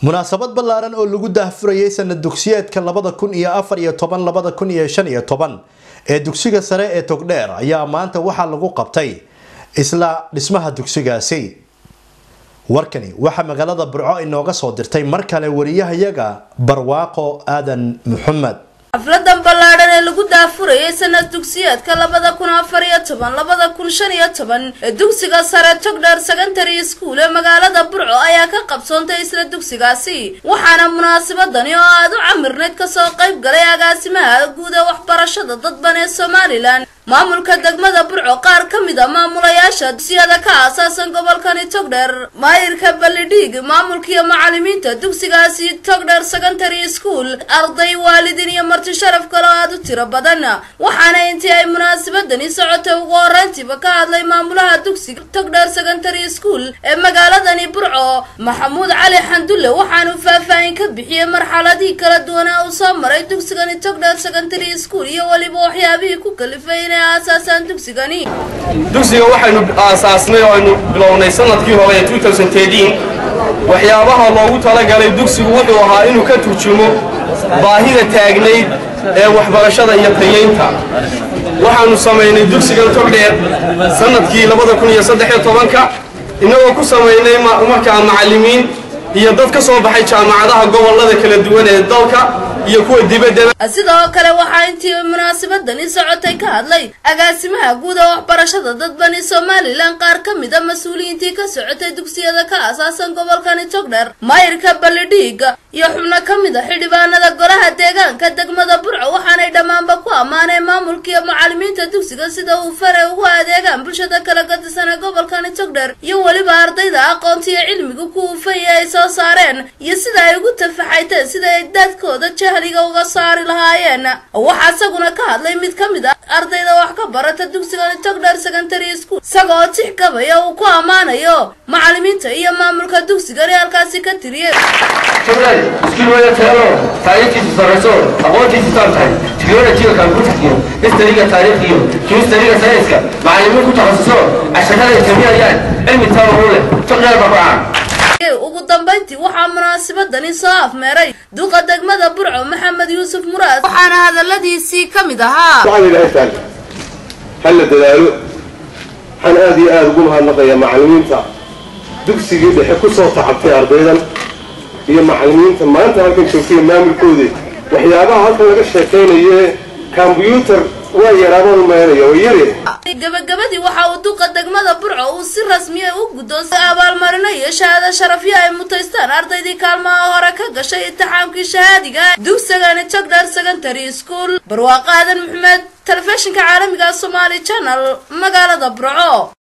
munaasabad ballaaran oo lagu daahfurayay sanad dugsiyeedka labada kun iyo afar iyo toban labada kun iyo shan iyo toban ee dugsiga sare ee togdheer ayaa maanta waxaa lagu qabtay isla dhismaha dugsigaasi warkani waxaa magaalada burco inooga soo dirtay mar kale wariyahayaga barwaaqo aadan maxamed xafladan ballaadhan ee lagu daafurayay sanad dugsiyeedka labada kun afar iyo toban labada kun shan iyo toban ee dugsiga sare togdheer secondary school ee magaalada burco ayaa ka qabsoontay isla dugsigaasi waxaana munaasabadani oo aada u camirnayd kasoo qayb galay agaasimaha guud ee waxbarashada dadban ee somalilan maamulka degmada burco qaar ka mid a maamulayaasha dugsiyada ka aasaasan gobolkani togdheer maayirka ballidhiig maamulkiiyo macalimiinta dugsigaasi togdheer secondary school arday waalidiin iyo marti sharaf kale oo aada u tiro badan waxaana intii ay munaasabadani socotay ugu horeyntiiba ka hadlay maamulaha dugsiga togdheer secondary school ee magaaladani burco maxamuud cali xandulle waxaanu faahfaahin ka bixiyey marxaladihii kala duwanaa uu soo maray dugsigani togdheer secondary school iyo weliba waxyaabihii ku kalifay dugsiga waxaynu aasaasnay oo aynu bilownay sanadkii hore ee waxyaabaha loogu talagalay dugsigu wuxuu ahaa inuu ka turjumo baahida taagnayd ee waxbarashada iyo tayeynta waxaanu samaynay dugsigan togdheer sanadkii ka innagoo ku samaynay markaa macallimiin iyo dad ka soo baxay jaamacadaha gobolada kala duwan ee dalka iyo kuwa dibaddaba sidoo kale waxaa intii munaasabadani socotay ka hadlay agaasimaha guud ee waxbarashada dadbani somalilan qaar ka mid a mas-uuliyiintii ka socotay dugsiyada ka aasaasan gobolkani togdheer maayirka ballidhiig iyo xubno ka mid a xildhibaanada golaha deegaanka degmada burco waxaanay dhammaanba ku ammaaneen maamulkiiyo macalimiinta dugsiga sida uu fare ugu adeegaan bulshada kala gadisan ee gobolkani togdheer iyo weliba ardayda aqoonta iyo cilmiga ku ufaya ay soo saareen iyo sida ay ugu tafaxayteen sida ay daadkooda jahliga uga saari lahaayeen waxaa isaguna ka hadlay mid ka mid a ardayda wax ka barata dugsigani togdheer secondary school isagoo tix gabaya uu ku ammaanayo macalimiinta iyo maamulka dugsigani halkaasi ka tiriyey iskuul wada tayalo taariikhtiisu sarrayso aqoontiisu taam tahay tiknolojiga kombuutarkiyo histariga taariikhdiyo kimistariga sayniska macallimiin ku takhasuso casharada ay sameynayaan cilmi taama u leh togdheer babacaan ugu dambayntii waxaa munaasabadani soo afmeeray duqa degmada burco maxamed yuusuf muraad waxaana hadaladiisii ka mid ahaa halla dadaalo waxaan aada iyo aada ugu mahadnaqayaa macallimiinta dugsigii dhexe ku soo tacabtay ardaydan iyo macallimiinta maanta halkan joogtay maamulkoodii waxyaabaha halkan laga sheekaynaye kombyuutar waa yaraabaan umaynaya oo yare gabagabadii waxa uu duqa degmada burco uu si rasmiya u guddoonsay abaalmarino iyo shahaado sharafyo ay mutaystaan ardaydii kaalmaha hore ka gashay imtixaamkii shahaadiga dugsigani togdheer secondary school barwaaqo aadan maxamed telefishinka caalamiga somaali channel magaalada burco